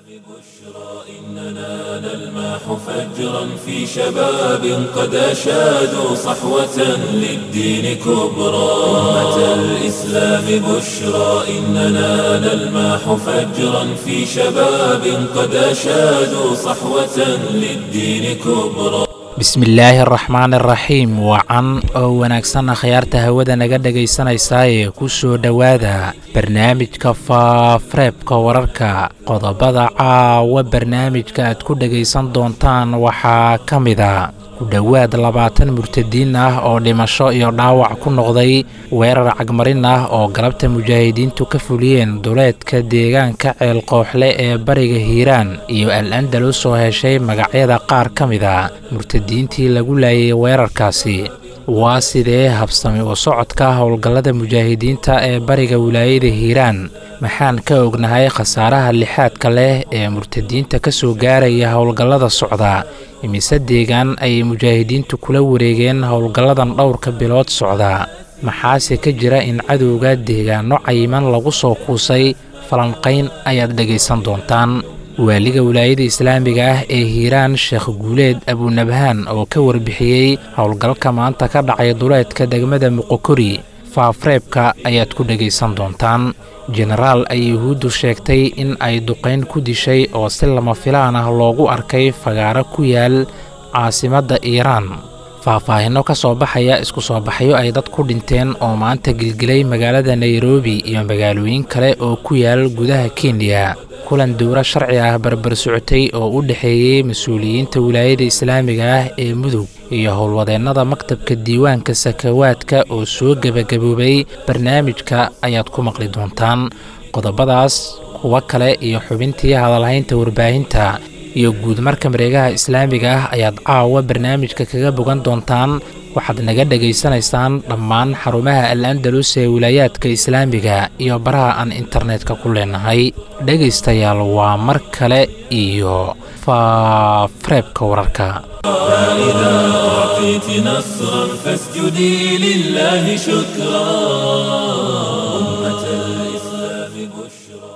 إننا نلمح فجرا في شباب قد أشادوا صحوة للدين كبرى أمة الإسلام بشرى إننا نلمح فجرا في شباب قد أشادوا صحوة للدين كبرى bismillaahi araxmaan araxiim wacan oo wanaagsan akhyaarta hawada naga dhegaysanaysaa ee ku soo dhowaada barnaamijka faafareebka wararka qodobada caawa barnaamijka aad ku dhegaysan doontaan waxaa ka mida ku dhowaad labaatan murtadiin ah oo dhimasho iyo dhaawac ku noqday weerar cagmarin ah oo galabta mujaahidiintu ka fuliyeen duleedka deegaanka ceelqooxle ee bariga hiiraan iyo al andalus oo heshay magacyada qaar ka mida murtadiintii lagu laayay weerarkaasi waa sidee habsami u socodka howlgallada mujaahidiinta ee bariga wilaayada hiiraan maxaan ka ognahay khasaaraha lixaadka leh ee murtadiinta ka soo gaaraya howlgallada socda imise deegaan ayay mujaahidiintu kula wareegeen howlgalladan dhowrka bilood socda maxaase ka jira in cadowga deegaano cayiman lagu soo kuusay falanqayn ayaad dhegaysan doontaan waaliga wilaayada islaamiga ah ee hiiraan sheekh guuleed abunabhaan oo ka warbixiyey howlgalka maanta ka dhacay duleedka degmada muqokori faafareebka ayaad ku dhegaysan doontaan jenaraal ay yuhuuddu sheegtay in ay duqayn ku dishay oo si lama filaan ah loogu arkay fagaaro ku yaal caasimadda iiraan faahfaahinno ka soo baxaya isku soo baxyo ay dad ku dhinteen oo maanta gilgilay magaalada nairobi iyo magaalooyin kale oo ku yaal gudaha kenya kulan dowro sharci ah barbar socotay oo u dhexeeyey mas-uuliyiinta wilaayada islaamiga ah ee mudug iyo howlwadeennada maktabka diiwaanka sakawaadka oo soo gebagaboobay barnaamijka ayaad ku maqli doontaan qodobadaas kuwo kale iyo xubintii hadalhaynta warbaahinta iyo guudmarka mareegaha islaamiga ah ayaad caawa barnaamijka kaga bogan doontaan waxaad naga dhegaysanaysaan dhammaan xarumaha al andalus ee wilaayaadka islaamiga iyo baraha aan internetka ku leenahay dhegaystayaal waa mar kale iyo faafareebka wararka فإذا أعطيت نصرا فاسجدي لله شكرا أمة الإسلام بشرى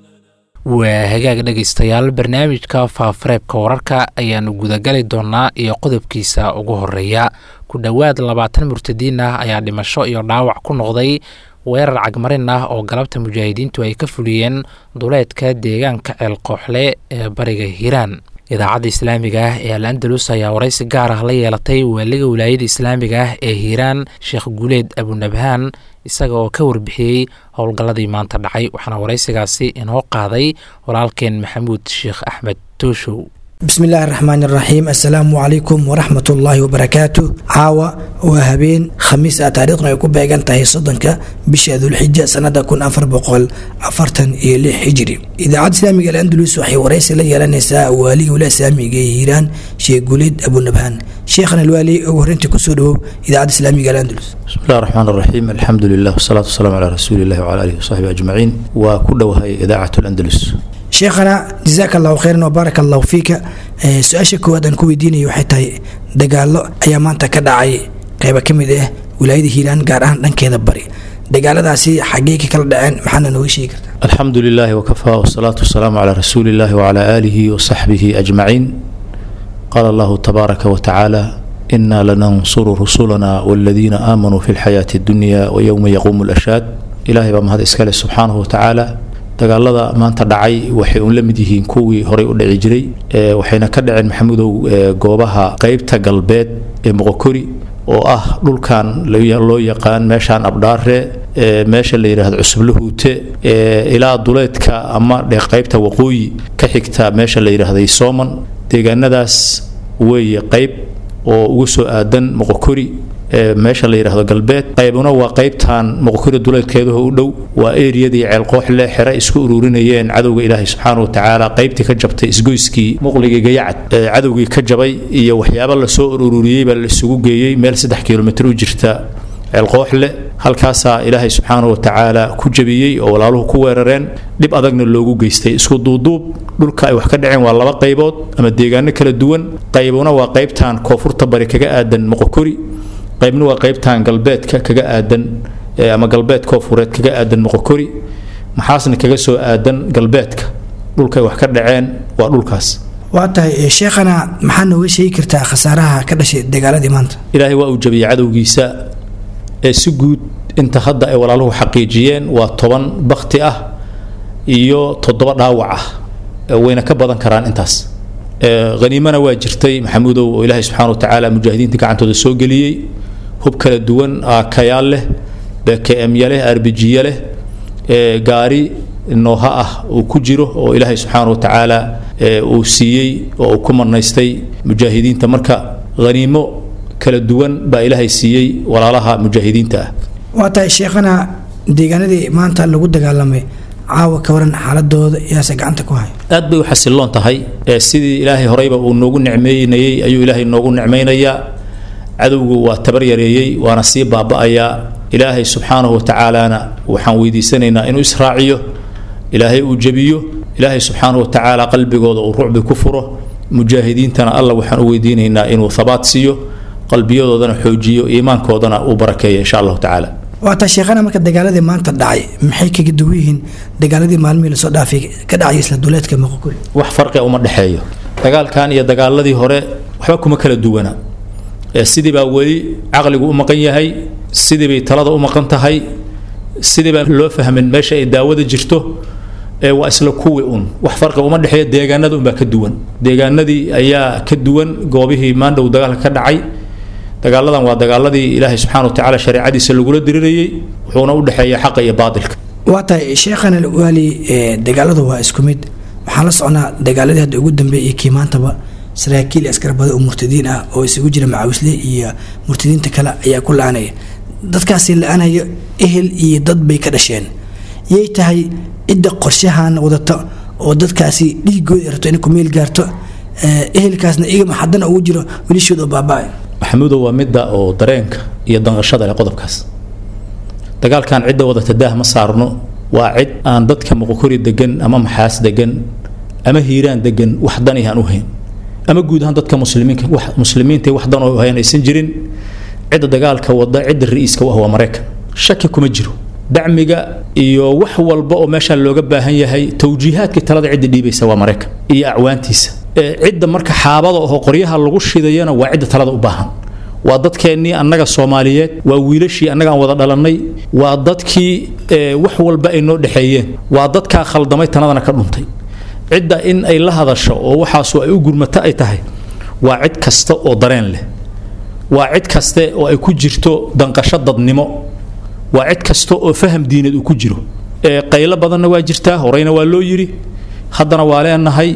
waa hagaag dhegaystayaal barnaamijka faafareebka wararka ayaannu gudagali doonnaa iyo qodobkiisa ugu horeeya ku dhowaad labaatan murtadiin ah ayaa dhimasho iyo dhaawac ku noqday weerar cagmarin ah oo galabta mujaahidiintu ay ka fuliyeen duleedka deegaanka ceelqooxle ee bariga hiiraan idaacadda islaamiga ah ee al andalus ayaa waraysi gaar ah la yeelatay waaliga wilaayada islaamiga ah ee hiiraan sheekh guuleed abunabhaan isaga oo ka warbixiyey howlgalladii maanta dhacay waxaana waraysigaasi inoo qaaday walaalkeen maxamuud sheekh axmed tooshow bismi illaahi araxmaan iraxiim assalaamu calaykum waraxmat ullaahi wabarakaatu caawa waa habeen khamiis ah taariikhnu ay ku beegan tahay soddonka bisha dulxija sanada kun afar boqol afartan iyo lix hijri idaacadda islaamiga alandalus waxay waraysi la yeelanaysaa waaliga wilaha islaamiga ee hiiraan sheekh guuleed abunabhaan sheekhan alwaali ugu horreyntii kusoo dhawow idaacadda islaamiga alandalus bismi illahi raxmaan raxiim alxamdu lilah wasalaatu wasalaamu calaa rasuuli illahi wcala alihi wasaxbi ajmaciin waa ku dhowahay idaacat alandalus sheekhana jazaaka allahu khayran wabaaraka allahu fiika su-aasha koowaad aan ku weydiinaya waxay tahay dagaalo ayaa maanta ka dhacay qeyba ka mid ah wilaayada hiiraan gaar ahaan dhankeeda bari dagaaladaasi xaggey ka kala dhaceen maxaana nooga sheegi kartaa alxamdu lilaahi wakafaa wasalaatu wasalaamu calaa rasuuli illahi wcala aalihi wasaxbihi ajmaciin qaala allahu tabaaraka watacaala inaa lanansuru rusulana waladiina aamanuu fi lxayaati addunya wayowma yaquumu lashaad ilahay baa mahad iskale subxaanahu watacaala dagaalada maanta dhacay waxay uun la mid yihiin kuwii horey u dhici jiray waxayna ka dhaceen maxamudow goobaha qeybta galbeed ee moqokori oo ah dhulkan loo yaqaan meeshaan abdhaare meesha la yidhaahdo cusublahuute ilaa duleedka ama qeybta waqooyi ka xigta meesha la yidhaahday sooman deegaanadaas weeye qeyb oo ugu soo aadan moqokori meesha la yidhaahdo galbeed qaybuna waa qaybtan moqokori duleedkeedaho u dhow waa eriyadii ceelqooxle xere isku ururinayeen cadowga ilaahay subxaana watacaala qaybtii ka jabtay isgoyskii muqligii gayacad cadowgii ka jabay iyo waxyaaba lasoo ururiyey baa la isugu geeyey meel saddex kilomitr u jirta ceelqooxle halkaasaa ilaahay subxaana watacaala ku jabiyey oo walaaluhu ku weerareen dhib adagna loogu geystay isku duuduub dhulka ay wax ka dhaceen waa laba qaybood ama deegaano kala duwan qaybuna waa qaybtan koonfurta bari kaga aadan moqokori qaybna waa qaybtan galbeedka kaga aadan ama galbeed koofureed kaga aadan moqokori maxaasna kaga soo aadan galbeedka dhulkay wax ka dhaceen waa dhulkaas waa tahay sheekhana maxaa nooga sheegi kartaa khasaaraha ka dhashay dagaaladii maanta ilaahay waa uu jabiyey cadowgiisa ee si guud inta hadda ay walaaluhu xaqiijiyeen waa toban bakti ah iyo toddoba dhaawac ah wayna ka badan karaan intaas haniimana waa jirtay maxamuudow oo ilaahay subxana wa tacaala mujaahidiinta gacantooda soo geliyey hub kala duwan kayaal leh bkmya leh arbijiya leh gaari nooha ah uu ku jiro oo ilaahay subxaana wa tacaala uu siiyey oo uu ku marnaystay mujaahidiinta marka haniimo kala duwan baa ilaahay siiyey walaalaha mujaahidiinta ah waa tahay sheekhana deegaanadii maanta lagu dagaalamay caawa ka waran xaaladooda yaase gacanta ku haya aad bay u xasiloon tahay sidii ilaahay horeyba uu noogu nicmeynayey ayuu ilaahay noogu nicmaynayaa cadowgu waa tabar yareeyey waana sii baaba'ayaa ilaahay subxaanahu wa tacaalana waxaan weydiisanaynaa inuu israaciyo ilaahay uu jebiyo ilaahay subxaanahu wa tacaala qalbigooda uu rucbi ku furo mujaahidiintana alla waxaan u weydiinaynaa inuu habaat siiyo qalbiyadoodana xoojiyo iimaankoodana uu barakeeyo insha allahu tacaala waataa sheekhana marka dagaaladii maanta dhacay maxay kaga duwan yihiin dagaaladii maalmihii lasoo dhaafay ka dhacay isla duleedka moqokuri wax farqia uma dhexeeyo dagaalkan iyo dagaaladii hore waxba kuma kala duwana sidii baa weli caqligu u maqan yahay sidii bay talada u maqan tahay sidii baan loo fahmin meesha ay daawada jirto waa isla kuwi un wax farqi uma dhexeeya deegaanada unbaa ka duwan deegaanadii ayaa ka duwan goobihii maandhow dagaalka ka dhacay dagaaladan waa dagaaladii ilaahay subxana wa tacaala shareecadiisa lagula dirirayey wuxuuna u dhexeeya xaqa iyo baatilka waa tahay sheekhana waali dagaaladu waa isku mid waxaan la socnaa dagaaladii hadda ugu dambeeyay iyo kii maantaba saraakiil askar badan oo murtadiin ah oo isugu jira macawisle iyo murtadiinta kale ayaa ku la-anaya dadkaasi la-anaya ehel iyo dad bay ka dhasheen yay tahay cidda qorshahan wadata oo dadkaasi dhiigooda rabto inay ku meel gaarto ehelkaasna igama haddana ugu jiro wilishooda oo baaba-ay maxamuudo waa midda oo dareenka iyo danqashada leh qodobkaas dagaalkan cidda wadata daah ma saarno waa cid aan dadka muqokori degan ama maxaas degan ama hiiraan degan wax dani aan u hayn ama guud ahaan dadka muslimiinka wax muslimiinta wax dan oo hayn aysan jirin cidda dagaalka wada cidda ra-iiska u ah waa maraykan shaki kuma jiro dacmiga iyo wax walba oo meesha looga baahan yahay tawjiihaadkii talada cidda dhiibaysa waa maraykan iyo acwaantiisa cidda marka xaabada oo qoryaha lagu shidayana waa cidda talada u baahan waa dadkeennii annaga soomaaliyeed waa wiilashii annaga aan wada dhalannay waa dadkii wax walba ay noo dhexeeyeen waa dadkaa khaldamay tanadana ka dhuntay cidda in ay la hadasho oo waxaasu ay u gurmato ay tahay waa cid kasta oo dareen leh waa cid kaste oo ay ku jirto danqasho dadnimo waa cid kasta oo faham diineed uu ku jiro qaylo badanna waa jirtaa horeyna waa loo yidhi haddana waa leenahay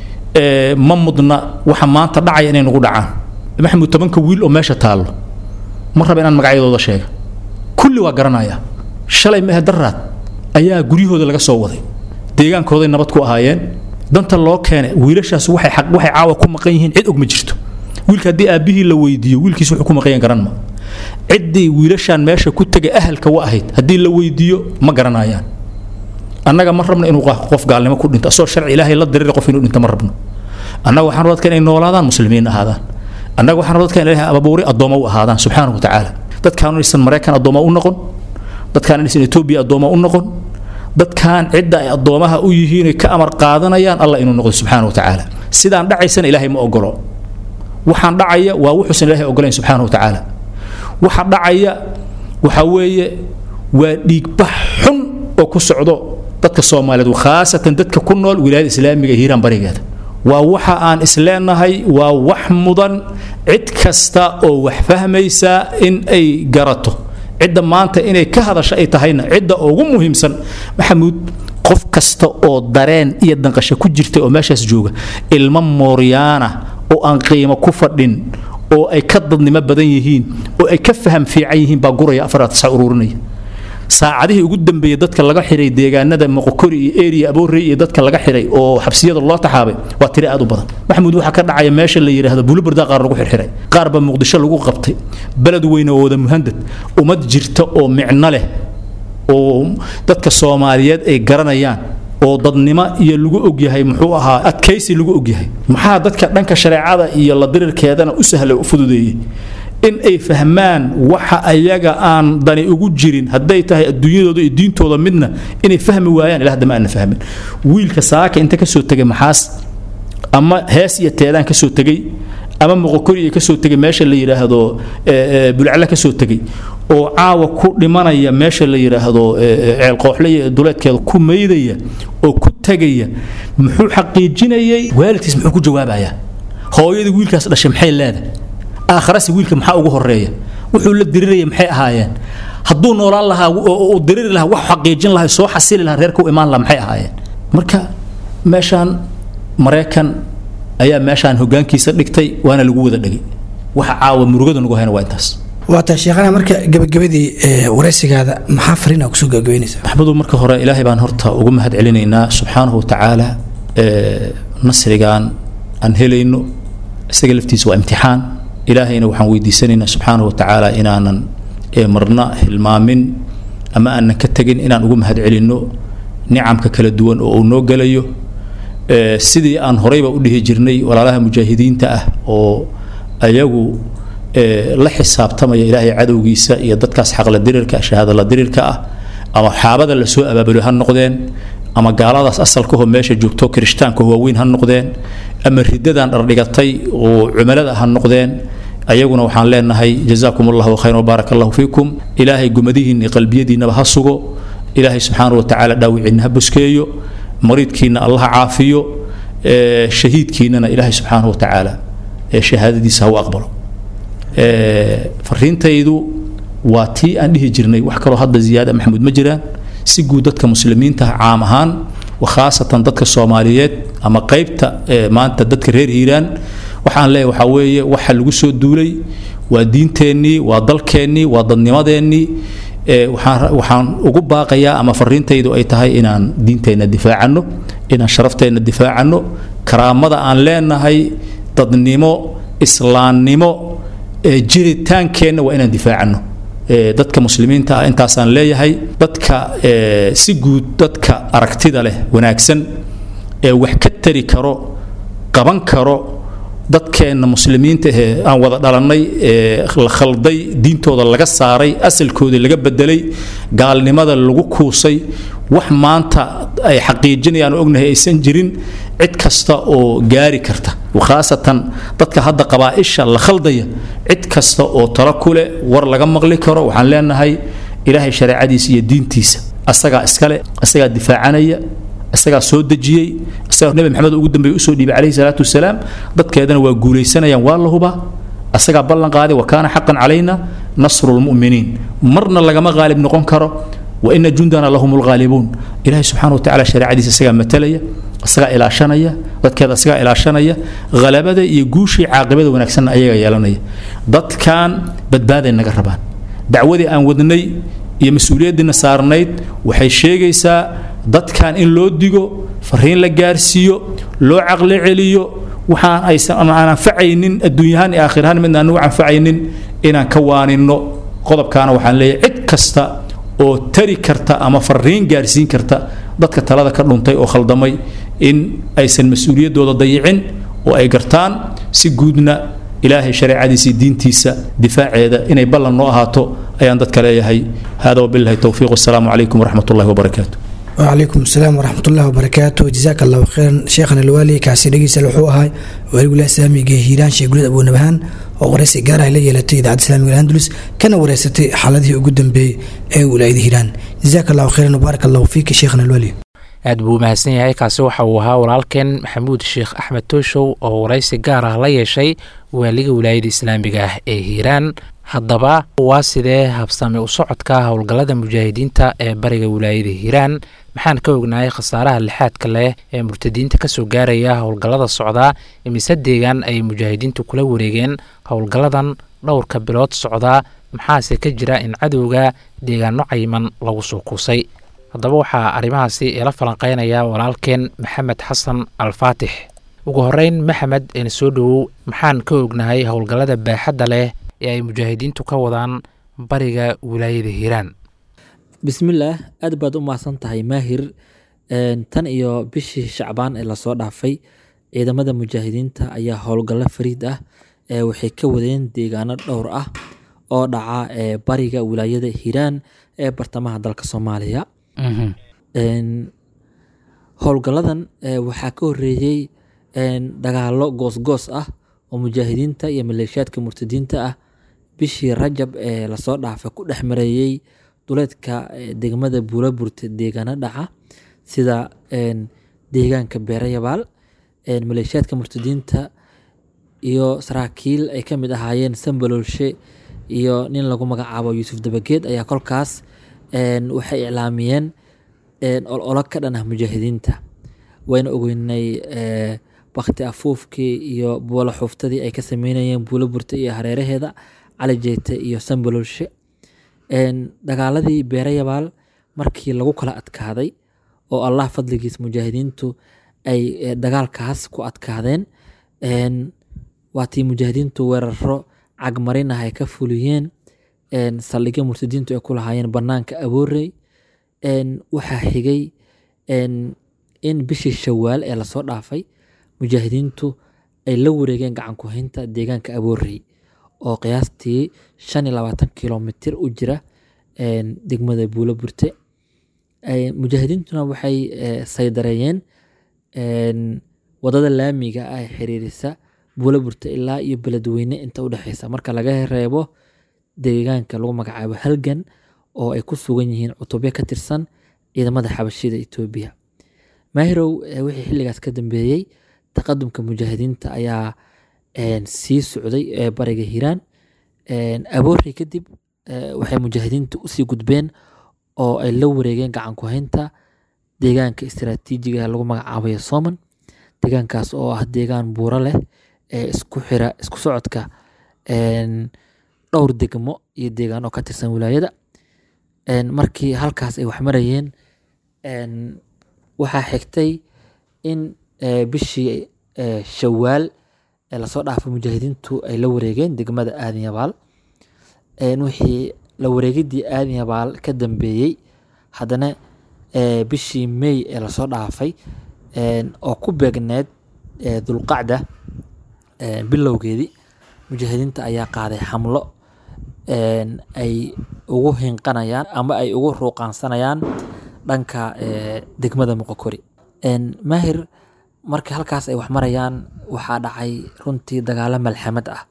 ma mudna waxa maanta dhacaya inay nagu dhacaan maxamuud tobanka wiil oo meesha taallo ma raba inaan magacyadooda sheega kulli waa garanaya shalay mehe daraad ayaa guryahooda laga soo waday deegaankooday nabad ku ahaayeen danta loo keenay wiilashaas waxay xaq waxay caawa ku maqan yihiin cid og ma jirto wiilka haddii aabbihii la weydiiyo wiilkiis wuxuu ku maqan yahan garan ma ciddii wiilashaan meesha ku tegay ahalka wa ahayd haddii la weydiiyo ma garanayaan annaga ma rabno inuu qof gaalnimo ku dhinto asoo sharci ilaahay la dirira qof inuu dhinto ma rabno annaga waxaan dadka inay noolaadaan muslimiin ahaadaan annaga waxaan dadka in ilaahay ababuuri addooma u ahaadaan subxaanahu wa tacaala dadkaan inaysan maraykan addooma u noqon dadkaan inaysan etoobiya addooma u noqon dadkaan cidda ay addoomaha u yihiin ka amar qaadanayaan allah inuu noqdo subxaana wa tacaala sidaan dhacaysana ilaahay ma ogolo waxaan dhacaya waa wuxuusan ilaahay ogolayn subxaana wa tacaala waxa dhacaya waxa weeye waa dhiigbax xun oo ku socdo dadka soomaaliyeed khaasatan dadka ku nool wilaayada islaamiga ee hiiraan barigeeda waa waxa aan isleenahay waa wax mudan cid kasta oo wax fahmaysa in ay garato cidda maanta inay ka hadasho ay tahayna cidda ugu muhiimsan maxamuud qof kasta oo dareen iyo danqasho ku jirta oo meeshaas jooga ilmo mooryaana oo aan qiimo ku fadhin oo ay ka dadnimo badan yihiin oo ay ka faham fiican yihiin baa guraya afaraad saa ururinaya saacadihii ugu dambeeyey dadka laga xiray deegaanada moqokori iyo eriya aboorey iyo dadka laga xiray oo xabsiyada loo taxaabay waa tiri aad u badan maxamuud waxaa ka dhacaya meesha la yidhaahdo bulubarda qaar lagu xirxiray qaar baa muqdisho lagu qabtay beled weyne oo wada muhandad ummad jirta oo micno leh oo dadka soomaaliyeed ay garanayaan oo dadnimo iyo lagu ogyahay muxuu ahaa adkaysi lagu ogyahay maxaa dadka dhanka shareecada iyo la dirirkeedana u sahlay u fududeeyey in ay fahmaan waxa ayaga aan dani ugu jirin hadday tahay adduunyadooda iyo diintooda midna inay fahmi waayaan ilaa hadda ma aana fahmin wiilka saaka inta kasoo tegay maxaas ama hees iyo teedaan kasoo tegey ama moqokori iyo kasoo tegay meesha la yidhaahdo bulcale kasoo tegey oo caawa ku dhimanaya meesha la yidhaahdo ceelqooxle iyo duleedkeeda ku maydaya oo ku tegaya muxuu xaqiijinayay waalidkiis muxuu ku jawaabayaa hooyadii wiilkaas dhashay maxay leedahay aakharasi wiilka maxaa ugu horeeya wuxuu la diriraya maxay ahaayeen hadduu noolaan lahaa uu diriri lahaa wax xaqiijin lahaa soo xasili lahaa reerka u imaan lahaa maxay ahaayeen marka meeshaan maraykan ayaa meeshaan hogaankiisa dhigtay waana lagu wada dhegay waxa caawa murugada nagu hayna waa intaas waata sheekhana marka gabagabadii waraysigaada maxaa fariina kusoo gabagabaynaysa maxmudu marka hore ilaahay baan horta ugu mahad celinaynaa subxaanahu watacaala nasrigan aan helayno isaga laftiisa waa imtixaan ilaahayna waxaan weydiisanaynaa subxaanahu watacaala inaanan marna hilmaamin ama aanan ka tegin inaan ugu mahad celinno nicamka kala duwan oo uu noo gelayo sidii aan horeyba u dhihi jirnay walaalaha mujaahidiinta ah oo ayagu la xisaabtamaya ilaahay cadowgiisa iyo dadkaas xaqla dirirka shahaadala dirirka ah ama xaabada lasoo abaabulo ha noqdeen ama gaaladaas asalkahoo meesha joogto kirishtaanka waaweyn ha noqdeen ama ridadan dhardhigatay oo cumalada ha noqdeen ayaguna waxaan leenahay jazaakum allahu khayran wabaarak allahu fiikum ilaahay gumadihiinna iyo qalbiyadiinnaba ha sugo ilaahay subxaanahu watacaala dhaawiciinna ha buskeeyo mariidkiina allah caafiyo shahiidkiinana ilaahay subxaanahu watacaala shahaadadiisa ha u aqbalo fariintaydu waa tii aan dhihi jirnay wax kaloo hadda ziyaada maxamuud ma jiraan si guud dadka muslimiinta caam ahaan khaasatan dadka soomaaliyeed ama qaybta maanta dadka reer hiiraan waxaan leeyahay waxaa weeye waxa lagu soo duulay waa diinteennii waa dalkeennii waa dadnimadeennii waxaan ugu baaqayaa ama fariintaydu ay tahay inaan diinteenna difaacanno inaan sharafteenna difaacanno karaamada aan leenahay dadnimo islaamnimo jiritaankeenna waa inaan difaacanno dadka muslimiinta ah intaasaan leeyahay dadka si guud dadka aragtida leh wanaagsan ee wax ka tari karo qaban karo dadkeenna muslimiinta ahee aan wada dhalannay ee la khalday diintooda laga saaray asalkoodii laga bedelay gaalnimada lagu kuusay wax maanta ay xaqiijinayaan oo ognahay aysan jirin cid kasta oo gaari karta khaasatan dadka hadda qabaa'isha la khaldaya cid kasta oo talo ku leh war laga maqli karo waxaan leenahay ilaahay shareecadiisa iyo diintiisa asagaa iskale asagaa difaacanaya isagaa soo dejiyey isagaa nebi maxamed ugu dambeeye usoo dhiibay calayhi salaatu wasalaam dadkeedana waa guulaysanayaan waa la hubaa asagaa ballan qaaday wa kaana xaqan calayna nasru lmu'miniin marna lagama qaalib noqon karo wa ina jundana lahum lghaalibuun ilahay subxaana wa tacala shareecadiisa isagaa matalaya isagaa ilaashanaya dadkeeda isagaa ilaashanaya halabada iyo guushii caaqibada wanaagsanna ayaga yeelanaya dadkan badbaaday naga rabaan dacwadii aan wadnay iyo mas-uuliyaddiina saarnayd waxay sheegaysaa dadkan in loo digo fariin la gaarsiiyo loo caqli celiyo waxaan aysan aan anfacaynin adduunyahaan iyo aakhirahaan midna anugu anfacaynin inaan ka waaninno qodobkaana waxaan leeyahay cid kasta oo tari karta ama fariin gaarsiin karta dadka talada ka dhuntay oo khaldamay in aysan mas-uuliyaddooda dayicin oo ay gartaan si guudna ilaahay shareecadiisa iyo diintiisa difaaceeda inay ballan noo ahaato ayaan dadka leeyahay hada wabillahi towfiiq wasalaamu calaykum waraxmat ullahi wabarakaatu وعليكم السلام ورحمة الله وبركاته جزاك الله خيرا شيخنا الوالي كاسي دقيس الوحوها والي ولا سامي هيران شيخ قلت أبو نبهان ورئيس قارة إلي يلتي إذاعة السلام الأندلس كان ورئيستي حالته قدام بي أي ولاية هيران جزاك الله خيرا وبارك الله فيك شيخنا الوالي aad buu mahadsan yahay kaasi waxa uu ahaa walaalkeen maxamuud sheekh axmed tooshow oo waraysi gaar ah la yeeshay waaliga wilaayada islaamiga ah ee hiiraan haddaba waa sidee habsami u socodka howlgallada mujaahidiinta ee bariga wilaayada hiiraan maxaan ka ognahay khasaaraha lixaadka leh ee murtadiinta kasoo gaaraya howlgallada socdaa imise deegaan ay mujaahidiintu kula wareegeen howlgalladan dhowrka bilood socdaa maxaase ka jira in cadowga deegaano cayiman lagu soo kuusay haddaba waxaa arrimahaasi ila falanqeynaya walaalkeen maxamed xasan alfaatix ugu horeyn maxamed een soo dhowow maxaan ka ognahay howlgallada baaxadda leh ee ay mujaahidiintu ka wadaan bariga wilaayada hiiraan bismillaah aad baad u mahadsan tahay maahir tan iyo bishii shacbaan ee lasoo dhaafay ciidamada mujaahidiinta ayaa howlgallo fariid ah ee waxay ka wadeen deegaano dhowr ah oo dhaca ee bariga wilaayada hiiraan ee bartamaha dalka soomaaliya Mhm. Een, howlgalladan ee, waxaa ka horeeyey een, dagaallo goosgoos ah oo mujaahidiinta iyo maleeshiyaadka murtadiinta ah bishii rajab ee lasoo dhaafay ku dhex mareeyey duleedka ee, degmada buulaburta deegaano dhaca sida een, deegaanka beerayabaal een, maleeshiyaadka murtadiinta iyo saraakiil ay ka mid ahaayeen sambalolshe iyo nin lagu magacaabo yuusuf dabageed ayaa kolkaas een, waxay iclaamiyeen een, ololo ka dhan ah mujaahidiinta wayna ogeynay ee, bakti afuufkii iyo buulo xuuftadii ay ka sameynayeen buulo burta iyo hareeraheeda cali jeete iyo sambalolshe Een, dagaaladii beerayabaal markii lagu kala adkaaday oo allah fadligiis mujaahidiintu ay eh, dagaalkaas ku adkaadeen een, waatii mujaahidiintu weeraro cagmarin ah ay ka fuliyeen een, saldhigyo murtadiintu ay ku lahaayeen banaanka aboorey een, waxaa xigay een, in bishii shawaal ee lasoo dhaafay mujaahidiintu ay la wareegeen gacan ku haynta deegaanka aboorey oo qiyaastii shan iyo labaatan kilomitir u jira een, degmada buulo burte Ay- mujaahidiintuna waxay eh, saydareeyeen een, wadada laamiga ah ee xiriirisa buulo burte ilaa iyo beledweyne inta u dhexeysa marka laga reebo deegaanka lagu magacaabo halgan oo ay ku sugan yihiin cutubyo ka tirsan ciidamada xabashida etoobiya maahirow eh, wixii xilligaas ka dambeeyey taqadumka mujaahidiinta ayaa een, sii socday ee bariga hiiraan Een, aboorey kadib eh, waxay mujaahidiintu usii gudbeen oo ay la wareegeen gacan ku haynta deegaanka istiraatiijiga ee lagu magacaabayo soman deegaankaas oo ah deegaan buuro leh ee isku xira isku socodka een, dhowr degmo iyo deegaano ka tirsan wilaayada Een, markii halkaas ay wax marayeen een, waxaa xigtay in eh, bishii eh, shawaal ee lasoo dhaafay mujaahidiintu ay la wareegeen degmada aadan yabaal Een, wixii la wareegidii aadan yabaal ka dambeeyey haddana eh, bishii may ee lasoo dhaafay een, oo ku beegneed eh, dulqacda eh, bilowgeedii mujaahidiinta ayaa qaaday xamlo een, ay ugu hinqanayaan ama ay ugu ruuqaansanayaan dhanka eh, degmada muqokori Een, maahir marka halkaas ay wax marayaan waxaa dhacay runtii dagaalo malxamad ah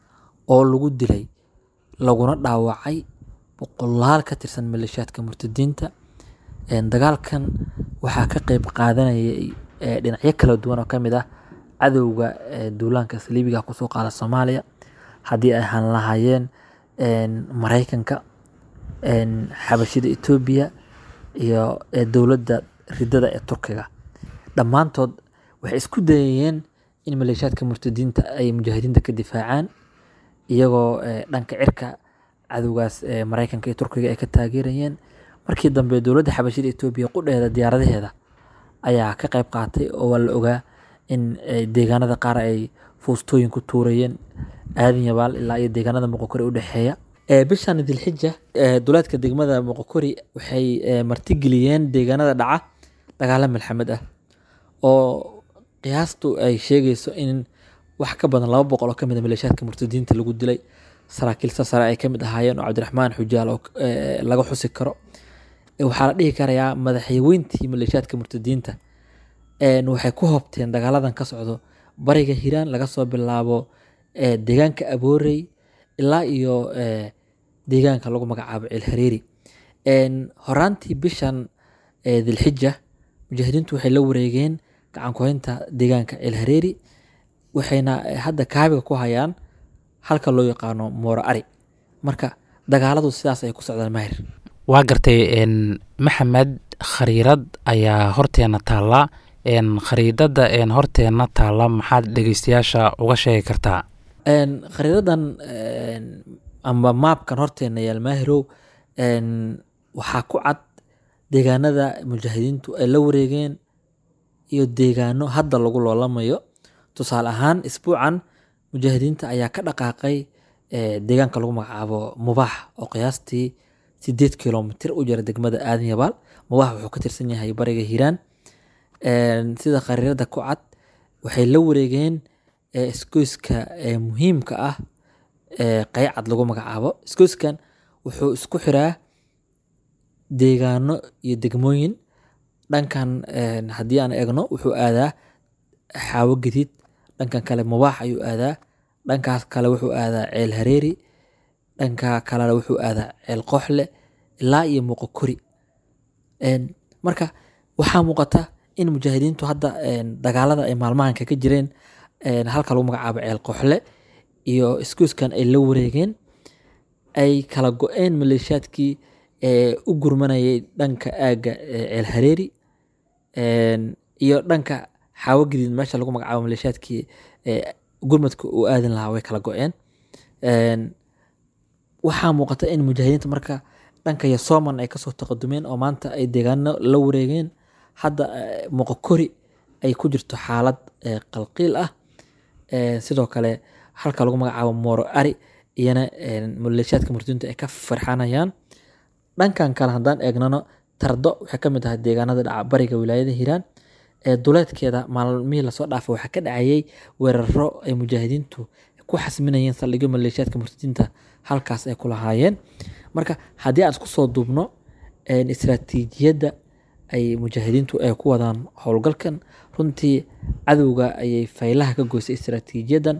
oo lagu dilay laguna dhaawacay boqolaal ka tirsan maleeshiyaadka murtadiinta Een, dagaalkan waxaa ka qeyb qaadanayay eh, dhinacyo kala duwan oo ka mid ah cadowga eh, duulaanka saliibiga kusoo qaada soomaaliya haddii ay ahaan lahaayeen een, maraykanka een, xabashida etoobiya iyo eh, dowladda ridada ee turkiga dhammaantood waxay isku dayayeen in maleeshiyaadka murtadiinta ay mujaahidiinta ka difaacaan iyagoo eh, dhanka cirka cadowgaas eh, maraykanka iyo turkiga ay ka taageerayeen markii dambe dowladda xabashida etoobiya qudheeda diyaaradaheeda ayaa ka qayb qaatay oo waa la ogaa in eh, deegaanada qaar ay fuustooyin ku tuurayeen aadan yabaal ilaa iyo deegaanada moqokori u dhexeeya Eh, bishan dilxija eh, duleedka degmada moqokori waxay eh, martigeliyeen deegaanada dhaca dagaalo malxamad ah oo qiyaastu ay sheegayso in wax ka badan laba boqol oo ka mid a maleeshiyaadka murtadiinta lagu dilay saraakiil sasare ay ka mid ahaayeen oo cabdiraxmaan xujaal oo eh, laga xusi karo Eh, waxaa la dhihi karayaa madaxweyntii maleeshiyaadka murtadiinta een, waxay ku hobteen dagaaladan ka socdo bariga hiiraan laga soo bilaabo eh, deegaanka aboorey ilaa iyo eh, deegaanka lagu magacaabo ceelhareeri Een, horaantii bishan eh, dilxija mujaahidiintu waxay la wareegeen gacan ku haynta deegaanka ceelhareeri waxayna eh, hadda kaabiga ku hayaan halka loo yaqaano mooro ari marka dagaaladu sidaas ay ku socdaan mahir waa gartay een, maxamed khariirad ayaa horteena taalla een, khariidada een, horteena taalla maxaad dhegeystayaasha uga sheegi kartaa Een, khariidadan een, ama maapkan horteena yaal maahirow een, waxaa ku cad deegaanada mujaahidiintu ay la wareegeen iyo deegaano hadda lagu loolamayo tusaale ahaan isbuucan mujaahidiinta ayaa ka dhaqaaqay eh, deegaanka lagu magacaabo mubaax oo qiyaastii sideed kilomitir u jira degmada aadan yabaal mubaax wuxuu ka tirsan yahay bariga hiiraan Een, sida khariirada ku cad waxay la wareegeen isgoyska muhiimka ah ee qaycad lagu magacaabo isgoyskan wuxuu isku xiraa deegaano iyo degmooyin dhankan haddii aan eegno wuxuu aadaa xaawo gadiid dhankan kale mubaax ayuu aadaa dhankaas kale wuxuu aadaa ceel hareeri dhanka kalena wuxuu aadaa ceel qooxle ilaa iyo muuqokori marka waxaa muuqata in mujaahidiintu hadda dagaalada ay maalmahan kaga jireen halka lagu magacaabo ceel qooxle iyo isgoyskan ay la wareegeen ay kala go-een maleeshiyaadkii u gurmanayay dhanka aagga ceel hareeri iyo dhanka xaawo gadiid meesha lagu magacaabo maleeshiyaadkii gurmadka uu aadin lahaa way kala go-een waxaa muuqata in mujaahidiinta marka dhanka yasoman ay kasoo taqadumeen oo maanta ay deegaano la wareegeen hadda muuqokori ay ku jirto xaalad qalqiil ah sidoo kale halka lagu magacaabo mooro ari iyana maleeshiyaadka murtadiintu ay ka farxanayaan dhankan kale haddaan eegnano tardo waxay ka mid ahay deegaanada dhaca bariga wilaayada hiiraan ee duleedkeeda maalmihii lasoo dhaafay waxaa ka dhacayay weeraro ay mujaahidiintu ku xasminayeen saldhigyo maleeshiyaadka murtadiinta halkaas ay ku lahaayeen marka haddii aan isku soo duubno istaraatiijiyadda ay mujaahidiintu ay ku wadaan howlgalkan runtii cadowga ayay faylaha ka goysay istaraatiijiyadan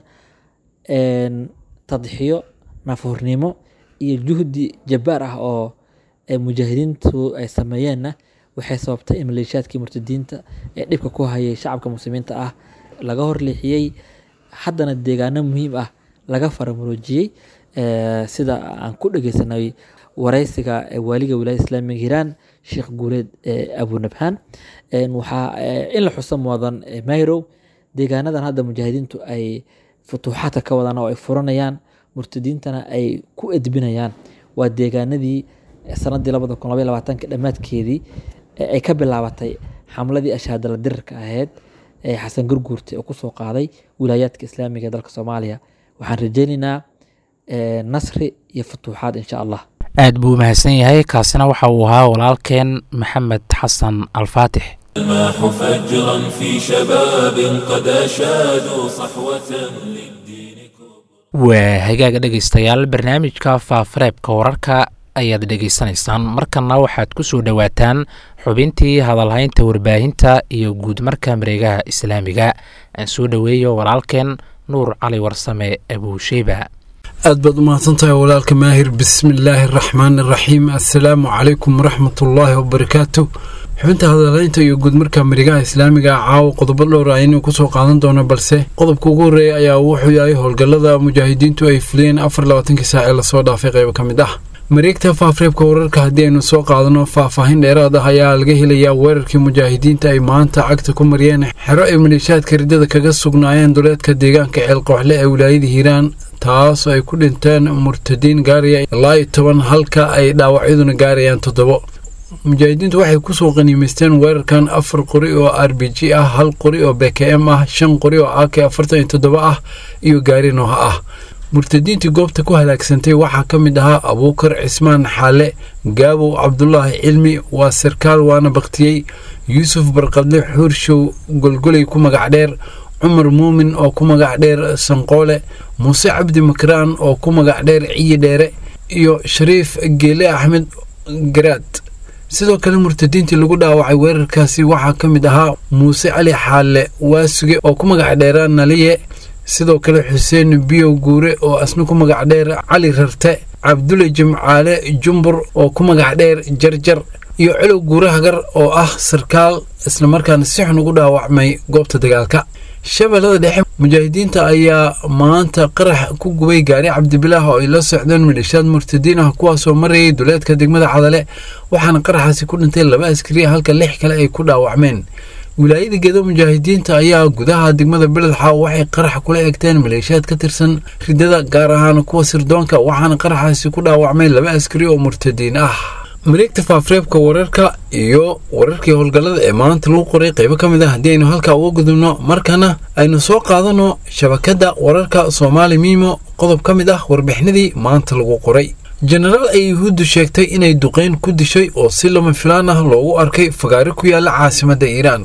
tadxiyo nafhurnimo iyo juhdi jabbaar ah oo mujaahidiintu ay sameeyeenna waxay sababtay in maleeshiyaadkii murtadiinta ee dhibka ku hayay shacabka muslimiinta ah laga horleexiyey haddana deegaano muhiim ah laga faramuroojiyey sida aan ku dhegeysanay wareysiga waaliga wilaayada islaamiga hiiraan sheekh guuleed abunabhaan waxaa in la xuso muwadan mayrow deegaanadan hadda mujaahidiintu ay futuuxaadka ka wadaan oo ay furanayaan murtadiintana ay ku edbinayaan waa deegaanadii sanadii labada kun labaiy labaatanka dhammaadkeedii ay ka bilaabatay xamladii ashaadala dirirka ahayd ee xasan gurguurte oo kusoo qaaday wilaayaadka islaamiga ee dalka soomaaliya waxaan rajeynaynaa nasri iyo futuuxaad insha allah aad buu mahadsan yahay kaasina waxa uu ahaa walaalkeen maxamed xasan alfaatix الماح فجرا في شباب قد أشادوا صحوة للدين كبرى waa hagaaga dhegaystayaal barnaamijka faafareebka wararka ayaad dhegaysanaysaan markana waxaad ku soo dhowaataan xubintii hadalhaynta warbaahinta iyo guudmarka mareegaha islaamiga aan soo dhoweeyo walaalkeen nuur cali warsame abuusheyba aad baad umahadsantahay walaalka maahir bismillaahi araxmaan araxiim assalaamu calaykum waraxmatullaahi wabarakaatu xubinta hadalaynta iyo guudmarka marigaha islaamiga caawa qodobo dhowr aynu kusoo qaadan doono balse qodobka ugu horreeya ayaa wuxuu yahay howlgallada mujaahidiintu ay fuliyeen afar labaatankii saac ee lasoo dhaafay qaybo ka mid ah mareegta faafreebka wararka haddii aynu soo qaadano faahfaahin dheeraad ah ayaa laga helayaa weerarkii mujaahidiinta ay maanta cagta ku mariyeen xero ay maleeshiyaadka riddada kaga sugnaayeen duleedka deegaanka ceelqooxle ee wilaayada hiiraan taasoo ay ku dhinteen murtadiin gaaraya ilaa iyo toban halka ay dhaawacyaduna gaarayaan toddobo mujaahidiintu waxay kusoo qaniimaysteen weerarkan afar qori oo r b g ah hal qori oo b k m ah shan qori oo a k afartan iyo toddoba ah iyo gaari nooha ah murtadiintii goobta ku halaagsantay waxaa ka mid ahaa abuukar cismaan xaale gaabow cabdulaahi cilmi waa sarkaal waana baktiyey yuusuf barqadle xuurshow golgoley ku magac dheer cumar muumin oo ku magac dheer sanqoole muuse cabdi makraan oo ku magac dheer ciyi dheere iyo shariif geele axmed garaad sidoo kale murtadiintii lagu dhaawacay weerarkaasi waxaa ka mid ahaa muuse cali xaale waasuge oo ku magac dheera naliye sidoo kale xuseen biyow guure oo asna ku magac dheer cali rarte cabdulle jimcaale jumbur oo ku magac dheer jarjar iyo colow guure hagar oo ah sarkaal islamarkaana si xun ugu dhaawacmay goobta dagaalka shabeellada dhexe mujaahidiinta ayaa maanta qarax ku gubay gaari cabdibilaah oo ay la socdeen maleeshiyaad murtadiin ah kuwaasoo marayay duleedka degmada cadale waxaana qaraxaasi ku dhintay laba askariya halka lix kale ay ku dhaawacmeen wilaayada gedo mujaahidiinta ayaa gudaha degmada beledxa waxay qarax kula egteen maleeshiyaad ka tirsan ridada gaar ahaan kuwa sirdoonka waxaana qaraxaasi ku dhaawacmay laba askari oo murtadiin ah mareegta faafreebka wararka iyo wararkii howlgallada ee maanta lagu qoray qaybo ka mid ah haddii aynu halkaa uga gudubno markana aynu soo qaadano shabakadda wararka soomaali miimo qodob ka mid ah warbixinadii maanta lagu qoray jenaraal ay yuhuuddu sheegtay inay duqeyn ku dishay oo si lama filaan ah loogu arkay fagaari ku yaala caasimadda iiraan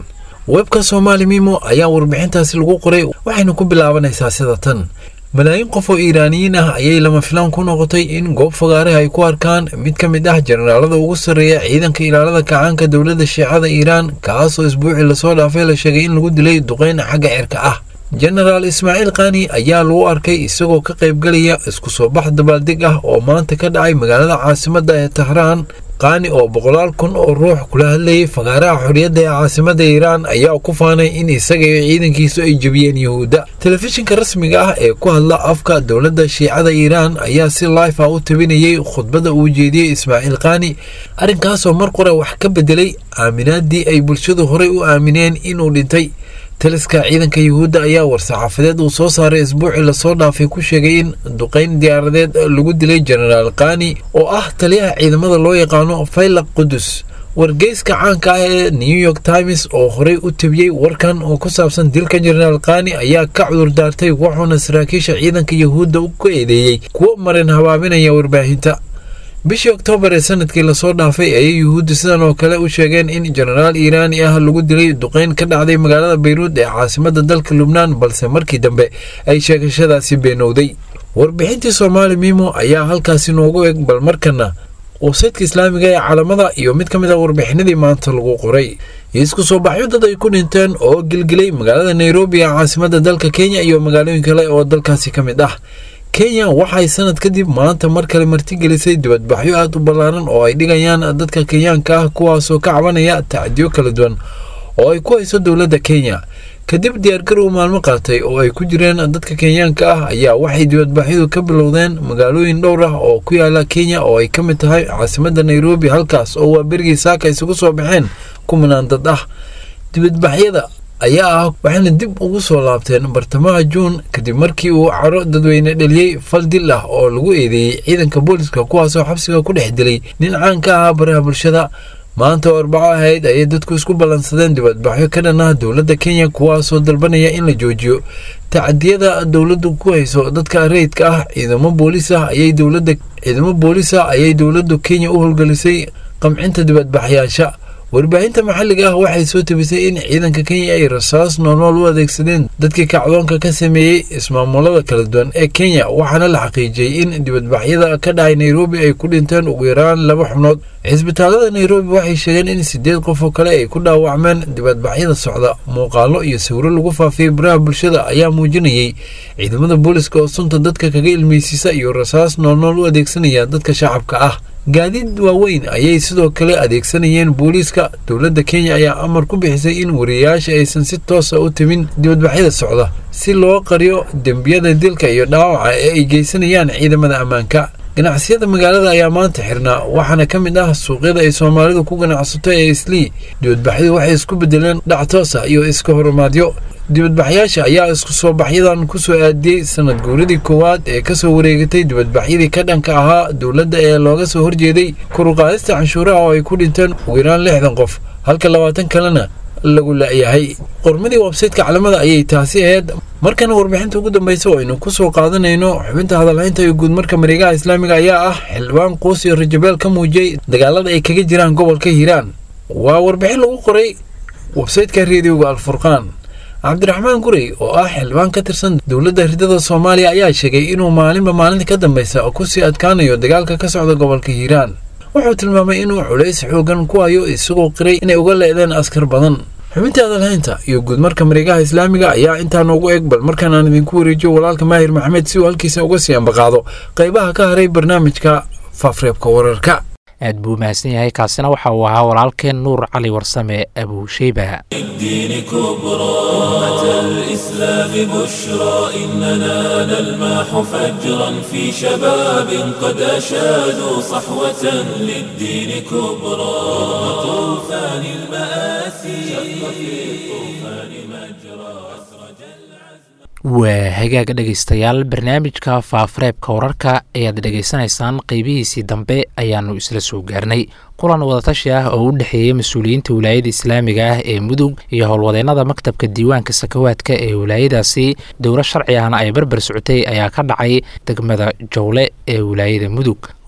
webka soomaali mimo ayaa warbixintaasi lagu qoray waxayna ku bilaabanaysaa sida tan malaayiin qof oo iiraaniyiin ah ayay lama filaan ku noqotay in goob fagaaraha ay ku arkaan mid ka mid ah jenaraalada ugu sarreeya ciidanka ilaalada kacaanka dowladda shiicada iiraan kaasoo isbuucii lasoo dhaafay la sheegay in lagu dilay duqeyn xagga cirka ah jenaraal ismaaciil kaani ayaa lagu arkay isagoo ka qaybgalaya isku soo bax dabaaldeg ah oo maanta ka dhacay magaalada caasimadda ee tahraan qaani oo boqolaal kun oo ruux kula hadlayay fagaaraha xorriyadda ee caasimadda iiraan ayaa ku faanay in isaga iyo ciidankiisu ay jebiyeen yuhuudda telefishinka rasmiga ah ee ku hadla afka dowladda shiicada iiraan ayaa si life ah u tabinayay khudbadda uu jeediyey ismaaciil kaani arrinkaasoo mar qore wax ka bedelay aaminaadii ay bulshadu horey u aamineen inuu dhintay taliska ciidanka yuhuudda ayaa war-saxaafadeed uu soo saaray isbuucii lasoo dhaafay ku sheegay in duqayn diyaaradeed lagu dilay jenaraal kaani oo ah taliyaha ciidamada loo yaqaano faylaq qudus wargeyska caanka ah ee new york times oo horey u tabiyey warkan oo ku saabsan dilka jenaraal kaani ayaa ka cudur daartay wuxuuna saraakiisha ciidanka yuhuudda ku eedeeyey kuwo marin habaabinaya warbaahinta bishii oktoobar ee sanadkii lasoo dhaafay ayay yuhuudda sidan oo kale u sheegeen in jenaraal iiraani ah lagu dilay duqeyn ka dhacday magaalada bayruud ee caasimadda dalka lubnaan balse markii dambe ay sheegashadaasi beenowday warbixintii soomaali mimo ayaa halkaasi noogu eg bal markana websaytka islaamiga ee caalamada iyo mid ka mid a warbixinadii maanta lagu qoray isku soo baxyo dad ay ku dhinteen oo gilgilay magaalada nairobi ee caasimadda dalka kenya iyo magaalooyin kale oo dalkaasi ka mid ah kenya waxay sanad kadib maanta mar kale martigelisay dibadbaxyo aad u ballaaran oo ay dhigayaan dadka kenyaanka ah kuwaasoo ka cabanaya tacdiyo kala duwan oo ay ku hayso dowladda kenya kadib diyaargarow maalmo qaatay oo ay ku jireen dadka kenyaanka ah ayaa waxay dibadbaxyadu ka bilowdeen magaalooyin dhowr ah oo ku yaala kenya oo ay ka mid tahay caasimadda nairobi halkaas oo waa berigii saaka isugu soo baxeen kumanaan dad ah dibadbaxyada ayaa ah waxayna dib ugu soo laabteen bartamaha juun kadib markii uu caro dadweyne dheliyey fal dil ah oo lagu eedeeyey ciidanka booliska kuwaasoo xabsiga ku dhex dilay nin caan ka ahaa baraha bulshada maanta oo arbaco ahayd ayay dadku isku ballansadeen dibadbaxyo ka dhan ah dowladda kenya kuwaasoo dalbanaya in la joojiyo tacdiyada dowladdu ku hayso dadka rayidka ah ciidamo boolis ah ayay dowladda ciidamo boolis ah ayay dowladdu kenya u howlgelisay qamcinta dibadbaxyaasha warbaahinta maxalliga ah waxay soo tabisay in ciidanka kenya ay rasaas noolnool u adeegsadeen dadkii kacdoonka ka sameeyey ismaamulada kala duwan ee kenya waxaana la xaqiijiyey in dibadbaxyada ka dhacay nairobi ay ku dhinteen ugu yaraan laba xubnood cisbitaalada nairobi waxay sheegeen in sideed qof oo kale ay ku dhaawacmeen dibadbaxyada socda muuqaalo iyo sawiro lagu faafiyey baraha bulshada ayaa muujinayey ciidamada booliska oo sunta dadka kaga ilmeysiisa iyo rasaas noolnool u adeegsanaya dadka shacabka ah gaadiid waaweyn ayay sidoo kale adeegsanayeen booliiska dowladda kenya ayaa amar ku bixisay in wariyayaasha aysan si toosa u timin dibadbaxyada socda si loo qariyo dembiyada dilka iyo dhaawaca ee ay geysanayaan ciidamada ammaanka ganacsiyada magaalada ayaa maanta xirnaa waxaana ka mid ah suuqyada ay soomaalidu ku ganacsato ee islii dibadbaxyadu waxay isku bedeleen dhac toosa iyo iska horumaadyo dibadbaxyaasha ayaa isku soo baxyadan ku soo aadiyey sanad guuradii koowaad ee kasoo wareegatay dibadbaxyadii ka dhanka ahaa dowladda ee looga soo horjeeday kuruqaadista canshuuraha oo ay ku dhinteen ugu yaraan lixdan qof halka labaatan kalena lagu la'yahay qormadii websaytka calamada ayay taasi ahayd markana warbixinta ugu dambeysa oo aynu kusoo qaadanayno xubinta hadalhaynta iyo guudmarka mareegaha islaamiga ayaa ah xildhibaan quus iyo rajabeel ka muujiyey dagaalada ay kaga jiraan gobolka hiiraan waa warbixin lagu qoray websaytka reediyoga alfurqaan cabdiraxmaan gurey oo ah xildhibaan ka tirsan dowladda ridada soomaaliya ayaa sheegay inuu maalinba maalinta ka dambeysa kusii adkaanayo dagaalka ka socda gobolka hiiraan wuxuu tilmaamay inuu culays xoogan ku hayo isagoo qiray inay uga leedeen askar badan xubintii hadalhaynta iyo guudmarka mareegaha islaamiga ayaa intaa noogu eg bal markaan aan idinku wareejiyo walaalka maahir maxamed si uu halkiisa uga sii ambaqaado qaybaha ka haray barnaamijka faafreebka wararka aad buu mahadsan yahay kaasina waxa uu ahaa walaalkeen nuur cali warsame abuusheyba الدين كبرى أمة الإسلام بشرى إننا نلمح فجرا في شباب قد أشادوا صحوة للدين كبرى رغم طوفان المآسي شق في الطوفان مجرى أسرج العزم waa hagaaga dhegaystayaal barnaamijka faafareebka wararka ayaad dhegaysanaysaan qeybihiisii dambe ayaanu isla soo gaarnay kulan wadatashi ah oo u dhexeeyey mas-uuliyiinta wilaayada islaamiga ah ee mudug iyo howlwadeennada maktabka diiwaanka sakawaadka ee wilaayadaasi dowlo sharci ahna ay barbar socotay ayaa ka dhacay degmada jowle ee wilaayada mudug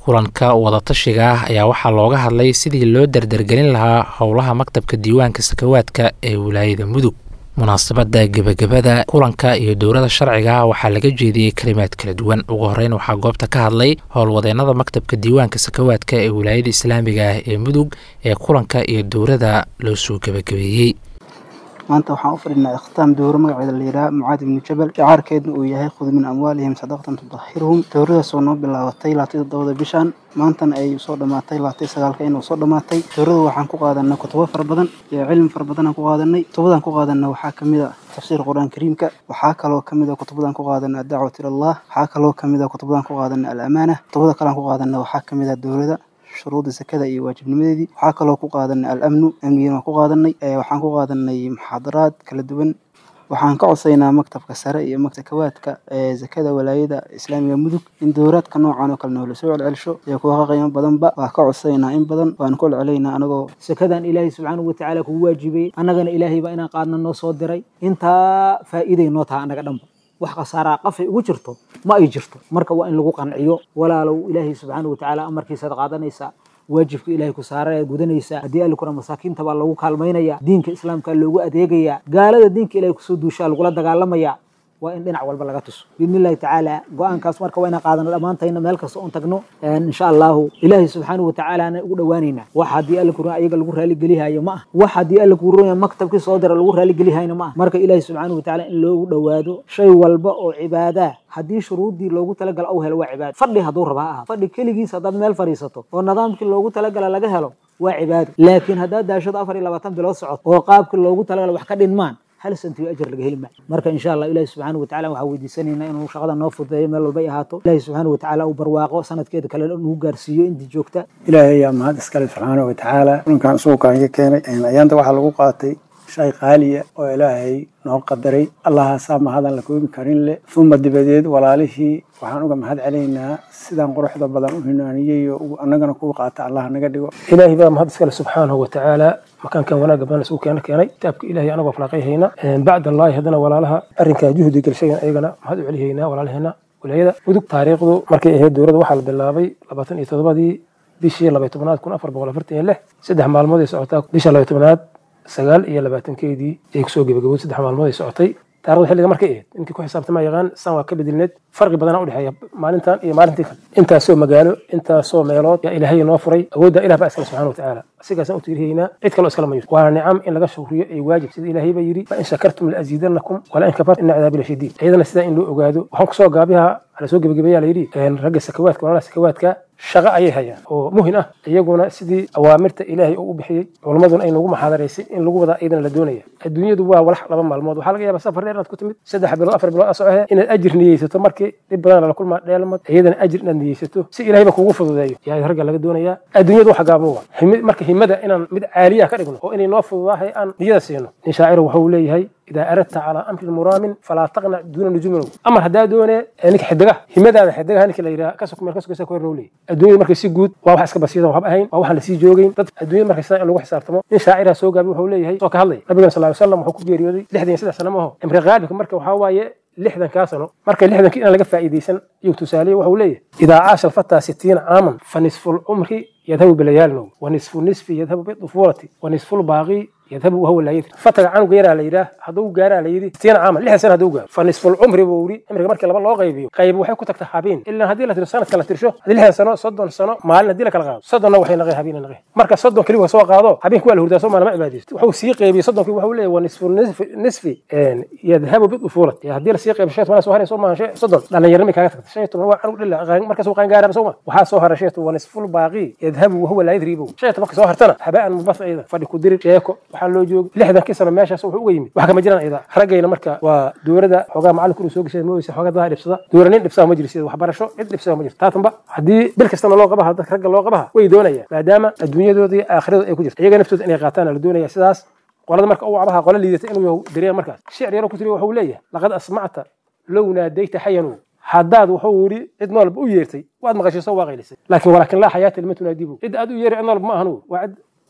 kulanka wadatashiga ah ayaa waxaa looga hadlay sidii loo dardargelin lahaa howlaha maktabka diiwaanka sakawaadka ee wilaayada mudug munaasabadda gebagabada kulanka iyo dowlada sharciga waxaa laga jeediyey kalimaad kala duwan ugu horeyn waxaa goobta ka hadlay howlwadeennada maktabka diiwaanka sakawaadka ee wilaayada islaamiga ah ee mudug ee kulanka iyo dowlada loo soo gebagabeeyey maanta waxaan u fadhinaa ikhtaam dowro magaceeda la yidhaha mucaad ibnu jabal shacaarkeedna uu yahay khud min amwaalihim sadaqatan tudahiruhum dowradaasoo noo bilaabatay laatay toddobada bishan maantana ay soo dhammaatay laatay sagaalka inuu soo dhammaatay dowrada waxaan ku qaadanay kutubo fara badan iyo cilmi fara badan aan ku qaadanay kutubadaan ku qaadanay waxaa kamid a tafsiir qur-aan kariimka waxaa kaloo kamid a kutubadaan ku qaadanay addacwat ilallah waxaa kaloo kamid a kutubadaan ku qaadanay alamaana kutubada kalean ku qaadanay waxaa kamid a dowlada shuruudda sakada iyo waajibnimadeedii waxaa kaloo ku qaadanay al-amnu amnigana waan ku qaadanay waxaan ku qaadanay muxaadaraad kala duwan waxaan ka codsaynaa maktabka sare iyo maktabkawaadka ee zakada walaayada islaamiga mudug in dowraadka noocan oo kale noola soo celcelsho iyo kuwa ka qiimo badanba waa ka codsaynaa in badan waanu ku celcelaynaa anagoo sakadan ilaahay subxaanahu watacaala kugu waajibay annagana ilaahay baa inaan qaadna noo soo diray intaa faa'iiday noo taha annaga dhanba wax khasaaraa qafay ugu jirto ma ay jirto marka waa in lagu qanciyo walaalow ilaahay subxaanahu watacaala amarkiisaad qaadanaysaa waajibka ilaahay ku saara ee gudanaysaa haddii allikuna masaakiinta baa lagu kaalmaynaya diinka islaamka loogu adeegaya gaalada diinka ilahay kusoo duushaa lagula dagaalamaya waa in dhinac walba laga tuso biidni illahi tacaala go-aankaas marka waa inaan qaadano dhammaantayna meel kasta oon tagno insha allahu ilaahay subxaanahu watacaalaana ugu dhowaanaynaa wax haddii alla kuruna ayaga lagu raaligelihayo ma ah wax haddii alla kuruna maktabkii soo dira lagu raaligelihayo ma ah marka ilaahay subxaanahu watacaala in loogu dhowaado shay walba oo cibaadaa haddii shuruuddii loogu talagala au helo waa cibaado fadhi hadduu raba ha aha fadhi keligiis haddaad meel fadhiisato oo nidaamkii loogu talagala laga helo waa cibaado laakiin haddaad daashado afar iyo labaatan bilood socod oo qaabkii loogu talagala wax ka dhinmaan hal santiyo ajar laga heli maayo marka insha allah ilahi subxaanahu watacaala waxaa weydiisanaynaa inuu shaqada noo fududeeyo meel walba ay ahaato ilahi subxaanahu watacaala uu barwaaqo sanadkeeda kale nagu gaarsiiyo intii joogta ilaahay ayaa mahad iskale subxaanahu watacaala kulankan suuqaan ka keenay ayaanta waxaa lagu qaatay shay qaaliya oo ilaahay noo qadaray allahaasaa mahadan la koobi karin leh uma dibadeed walaalihii waxaan uga mahad celaynaa sidaan quruxda badan u hinaaniyey oo annagana kuu qaata allah naga dhigo ilaahay baa mahad iskale subxaanahu watacaala makaankan wanaagga badan isugu keena keenay kitaabka ilaahay anagoo falaaqayhayna bacd allaahi haddana walaalaha arrinkaa juhdi gelshayan ayagana mahad u celihaynaa walaalaheena wilaayada mudug taariikhdu markay ahayd dowladda waxaa la bilaabay labaatan iyo toddobadii bishii labay tobnaad kun afar boqol afartan iyo lix saddex maalmood ay socotaa bisha labay tobnaad sagaal iyo labaatankeedii ay kusoo gebagabowd saddex maalmood ay socotay taarikhda xilliga markay ahayd ninkii ku xisaabtama yaqaan san waa ka bedelneed farqi badanaa udhexeeya maalintan iyo maalintii kale intaasoo magaalo intaasoo meelood yaa ilaahay noo furay awoodda ilah baa iskale subxana watacaala asigaasaan u tiirihaynaa cid kaloo iskala ma jirto waana nicam in laga shukriyo ay waajib sida ilaahay baa yidhi la in shakartum laaziidanakum wala in kafartum ina cadaabi lashadiid iyadana sidaa in loo ogaado waxaan kusoo gaabiha ala soo gebagabeeyaa la yidhi ragga sakawaadka walaalaha sakawaadka shaqo ayay hayaan oo muhin ah iyaguna sidii awaamirta ilaahay uu u bixiyey culummaduna ay nagu maxaadaraysay in lagu wadaa iyadana la doonaya adduunyadu waa walax laba maalmood waxaa laga yaabaa safar dheer inaad ku timid saddex bilood afar bilood asocohe inaad ajir niyeysato markii dhib badan lala kulmaa dheelmad iyadana ajir inaad niyeysato si ilaahay ba kugu fududeeyo yaa ragga laga doonayaa adduunyadu wax gaabo wa marka himada inaan mid caaliya ka dhigno oo inay noo fududaahay aan niyada siino nin shaaciru wuxuu leeyahay idaa aradta calaa amrin muraamin falaa taqnac duuna nujumin amar haddaa doone ninka xidigaha himadaada xidigaha ninka la yidhaha kasok meel kasokaysa ku hor nowley adduunyada markay si guud waa wax iska basiidan waxba ahayn waa waxaan lasii joogeyn dad adduunyada markay sidan in lagu xisaabtamo nin shaaciraha soo gaabi wuxuu leeyahay soo ka hadlay nabigana sal ly slam wuxuu ku geeriyooday lixdan iyo saddex sano maaho cimri qaalibka marka waxaa waaye lixdankaa sano marka lixdankii inaan laga faa'iidaysan iyuu tusaaleeye wuxuu leeyahay idaa caasha alfataa sitiina caaman fa nisfu lcumri yadhabu bilayaalinow wa nisfu nisfi yadhabu bidufuulati wa nisfu lbaaqi yadhabu wahuwa laa yadri fataga canuga yaraa la yidhaah hadduu gaaraa la yidhi sitiina caaman lixdan sana hadduu gaaro fa nisfu lcumri buu yidhi cimriga markii laba loo qaybiyo qayb waxay ku tagtaa habeen ilaa haddii la tiro sanadka la tirsho haddii lixdan sano soddon sano maalin haddii la kala qaado soddonna waxay naqay habeen naqay marka soddon keliya soo qaado habeenki waa la hurdaa soo maalama cibaadaysto wuxuu sii qaybiyey soddonkii wuxuu leeyahy wa nisfu nisfi yadhabu bidufuulati haddii la sii qaybiyo shan toban soo haray soo maahan soddon dhallinyarnimay kaaga tagtay shan iyo toban waa canug dhila markaas uu qaangaaraba soo ma waxaa soo haray shan iyo toban wa nisfu lbaaqi yadhabu wahuwa laa yadri buu shan iyo tobanka soo hartana habaan mubas iyada fadhi ku diri sheeko waxaa loo joogi lixdankii sano meeshaas wuxuu uga yimid wax kama jiraan iyada raggayna marka waa dowladda xoogaa macalinku inuu soo geshay mooyse xoogaa dadaa dhibsada dowla nin dhibsada ma jiro sida waxbarasho cid dhibsada ma jirto taatanba haddii bil kastana loo qabaha dadka ragga loo qabaha way doonayaan maadaama adduunyadooda iyo aakhiradood ay ku jirto iyaga naftooda inay qaataan la doonaya sidaas qolada marka uu cabaha qola liidata inuu yahu dareema markaas shicir yaro ku tiri wuxuu leeyahay laqad asmacta low naadayta xayanu haddaad wuxuu yidhi cid noolba u yeertay waad maqashay soo waaqaylisay laakiin walaakin laa xayaata lima tunaadibu cid aad u yeeri cid noolba ma ahanu waa cid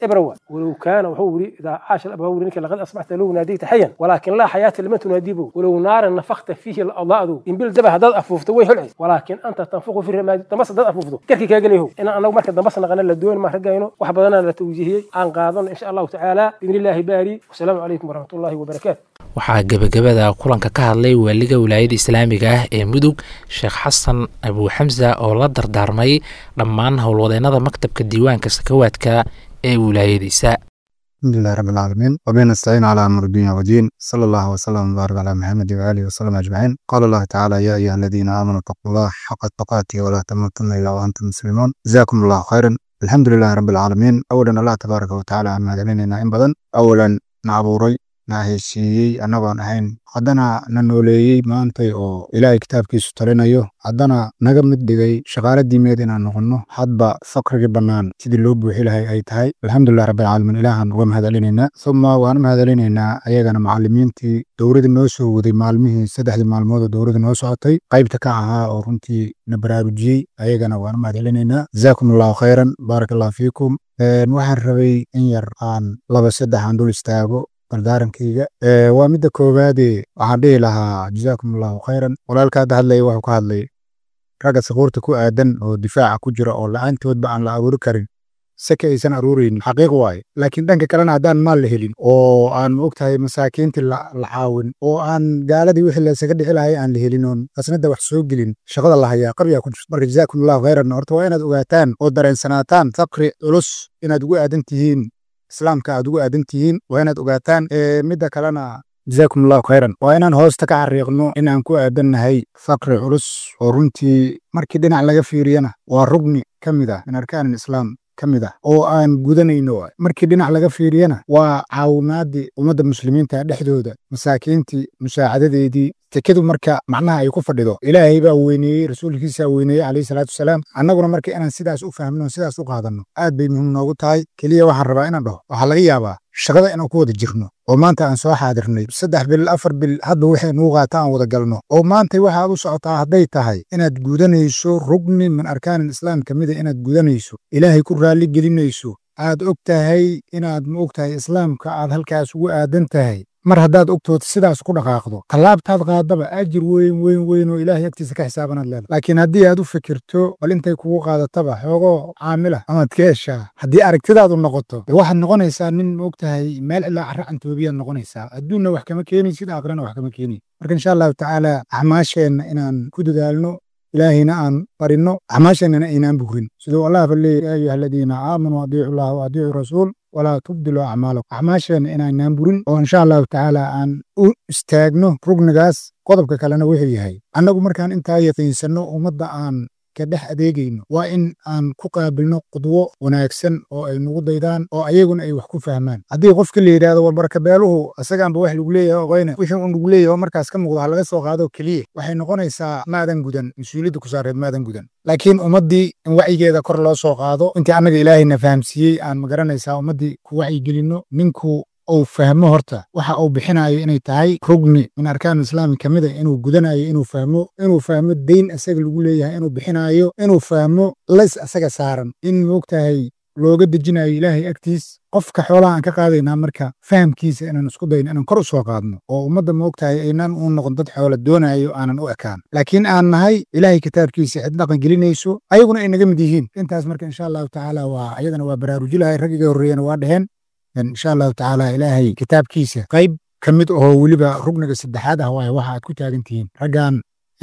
إبروا ولو كان وهو يري إذا عاش الأب هو لقد أصبحت لو ناديت حيا ولكن لا حياة لمن تناديه ولو نارا نفخت فيه الأضاء ذو إن بيل دبه داد أفوفت ويه العيس ولكن أنت تنفخ في الرماد تمس داد أفوفت كركي كاجلي هو إن أنا مركز دمسنا غنى للدوين ما رجعينه وحبضنا لتوجيهي عن قاضن إن شاء الله تعالى بإذن الله باري والسلام عليكم ورحمة الله وبركاته waxaa gebagabada kulanka ka hadlay waaliga wilaayada islaamiga ah ee mudug sheekh xasan abuu xamsa oo la dardaarmay dhammaan howlwadeennada maktabka diiwaanka sakawaadka ee wilaayadiisa الحمد لله رب العالمين وبه نستعين على أمر الدنيا والدين صلى الله وسلم وبارك على محمد وآله وسلم أجمعين قال الله تعالى يا أيها الذين آمنوا اتقوا الله حق تقاته ولا تموتن إلا وأنتم مسلمون جزاكم الله خيرا الحمد لله رب العالمين أولا الله تبارك وتعالى عما علينا إن بدن أولا نعبوري na heshiiyey annagoon ahayn haddana na nooleeyey maantay oo ilaahay kitaabkiisu talinayo haddana naga mid dhigay shaqaale diimeed inaan noqonno hadba fakrigii bannaan sidii loo buuxi lahay ay tahay alxamdulilah rabbilcaalamiin ilaahan uga mahadcelinaynaa uma waan mahadcelinaynaa ayagana macallimiintii dowladda noo soo waday maalmihii saddexdii maalmood oo dowladda noo socotay qaybta ka ahaa oo runtii na baraarujiyey ayagana waan mahadcelinaynaa jazaakum allahu khayran baarak allahu fiikum waxaan rabay in yar aan laba saddex aan dul istaago dardaarankayga waa midda koowaade waxaan dhihi lahaa jazaakum allahu khayran walaalka hadda hadlaya wuxuu ka hadlay ragga sakuurta ku aadan oo difaaca ku jira oo la-aantoodba aan la abuuri karin seke aysan aruuraynin xaqiiq waaye laakiin dhanka kalena haddaan maal la helin oo aan maogtahay masaakiintii la caawin oo aan gaaladii wixii laysaga dhici lahay aan la helin oon qasnada wax soo gelin shaqada la hayaa qabyaa ku jirto marka jazaakum allahu khayran horta waa inaad ogaataan oo dareensanaataan faqri culus inaad ugu aadan tihiin islaamka aad ugu aadan tihiin waa inaad ogaataan midda kalena jazaakum allahu khayran waa inaan hoosta ka xariiqno inaan ku aadannahay faqri culus oo runtii markii dhinac laga fiiriyana waa rugni ka mid ah min arkaan islaam ka mid ah oo aan gudanayno markii dhinac laga fiiriyana waa caawinaadii ummadda muslimiinta dhexdooda masaakiintii musaacadadeedii tekadu marka macnaha ay ku fadhido ilaahay baa weyneeyey rasuulkiisaa weyneeyey calayhi salaatu wasalaam annaguna marka inaan sidaas u fahmino sidaas u qaadanno aad bay muhiim noogu tahay keliya waxaan rabaa inaan dhaho waxaa laga yaabaa shaqada inaan ku wada jirno oo maanta aan soo xaadirnay saddex bil afar bil hadba waxay nuu qaata aan wada galno oo maanta waxaad u socotaa hadday tahay inaad gudanayso rugni min arkaanin islaam ka mida inaad gudanayso ilaahay ku raalli gelinayso aad og tahay inaad ma og tahay islaamka aad halkaas ugu aadan tahay mar haddaad ogtood sidaas ku dhaqaaqdo tallaabtaad qaadaba ajir weyn weyn weyn oo ilaahay agtiisa ka xisaabanaad leedahay laakiin haddii aad u fikirto bal intay kugu qaadataba xoogoo caamila amaad ka heshaa haddii aragtidaadu noqoto de waxaad noqonaysaa nin ma og tahay meel ilaa carra cantoobiyaad noqonaysaa adduunna wax kama keenaysid aakhirana wax kama keenay marka insha allahu tacaala acmaasheenna inaan ku dadaalno ilaahayna aan barinno acmaasheennana aynaan burin siduu allah ba leeyahy ya ayuha aladiina aamanuu adiicu llaha wa adiicu rasuul walaa tubdilu acmaalakum acmaasheenna inaanaan burin oo insha allahu tacaala aan u istaagno rugnigaas qodobka kalena wuxuu yahay annagu markaan intaa yaqiinsanno ummadda aan ka dhex adeegayno waa in aan ku qaabilno qudwo wanaagsan oo ay nagu daydaan oo ayaguna ay wax ku fahmaan haddii qofka la yidhahdo war barkabeeluhu isagaanba wax lagu leeyahay oqoyne wixii un lagu leeyahay oo markaas ka muuqdo ha laga soo qaado keliya waxay noqonaysaa maadan gudan mas-uuliyadda ku saareed maadan gudan laakiin ummaddii in wacyigeeda kor loo soo qaado intii annaga ilaahayna fahamsiiyey aan magaranaysaa ummaddii ku wacyigelinno ninku uu fahmo horta waxa uu bixinayo inay tahay rugni min arkaan islaami ka mida inuu gudanayo inuu fahmo inuu fahmo deyn asaga lagu leeyahay inuu bixinayo inuu fahmo lays asaga saaran in moogtahay looga dejinayo ilaahay agtiis qofka xoolaha aan ka qaadaynaa marka fahamkiisa inaan isku dayno inaan kor u soo qaadno oo ummadda moogtahay aynaan u noqon dad xoola doonayo aanan u ekaan laakiin aan nahay ilaahay kitaabkiisa cid dhaqan gelinayso ayaguna ay naga mid yihiin intaas marka insha allahu tacaala waa ayadana waa baraarujilahay raggiga horreeyana waa dheheen insha allahu tacaala ilaahay kitaabkiisa qayb ka mid ahoo weliba rugniga saddexaad ah waaye waxa aad ku taagan tihiin raggan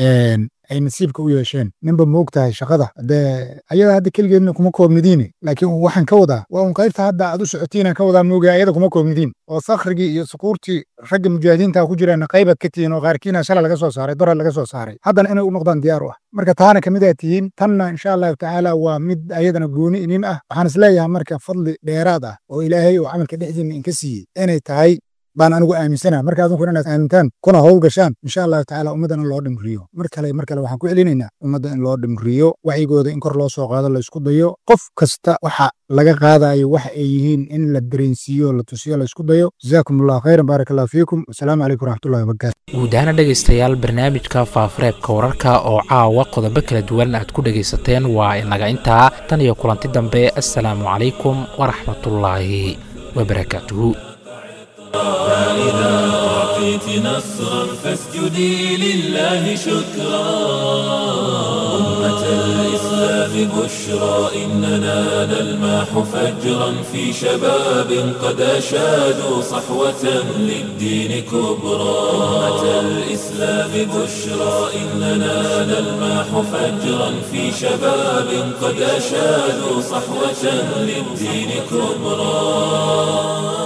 ay nasiibka u yeesheen ninba moog tahay shaqada dee ayada hadda keligeedna kuma koobnidiine laakiin waxaan ka wadaa waa un qaybta hadda aad u socotiinaan ka wadaa moogaa ayada kuma koobnidiin oo sakhrigii iyo sukuurtii ragga mujaahidiinta ku jiraan qaybaad ka tihiin oo qaarkiina shala laga soo saaray dora laga soo saaray haddana inay u noqdaan diyaar u ah marka taana kamid aad tihiin tanna insha allahu tacaala waa mid ayadana gooni inin ah waxaan isleeyahay marka fadli dheeraad ah oo ilaahay oo camalka dhexdiina inka siiyey inay tahay baan anigu aaminsana marka adinkuna inaad aamintaan kuna howl gashaan insha allahu tacaala ummaddana loo dhimriyo mar kale mar kale waxaan ku celinaynaa ummadda in loo dhimriyo wacyigooda in kor loo soo qaado la isku dayo qof kasta waxa laga qaadayo waxa ay yihiin in la dareensiiyo la tusiyo la isku dayo jazaakum allahu khayran baaraka allahu fiikum wasalaamu calaykum waraxmatullahi wabarakaatu guud ahaana dhegaystayaal barnaamijka faafareebka wararka oo caawa qodobo kala duwan aad ku dhegaysateen waa inaga intaa tan iyo kulanti dambe assalaamu calaykum waraxmatullaahi wabarakaatuhu فإذا أعطيت نصرا فاسجدي لله شكرا أمة الإسلام بشرى إننا نلمح فجرا في شباب قد أشادوا صحوة للدين كبرى أمة الإسلام بشرى إننا نلمح فجرا في شباب قد أشادوا صحوة للدين كبرى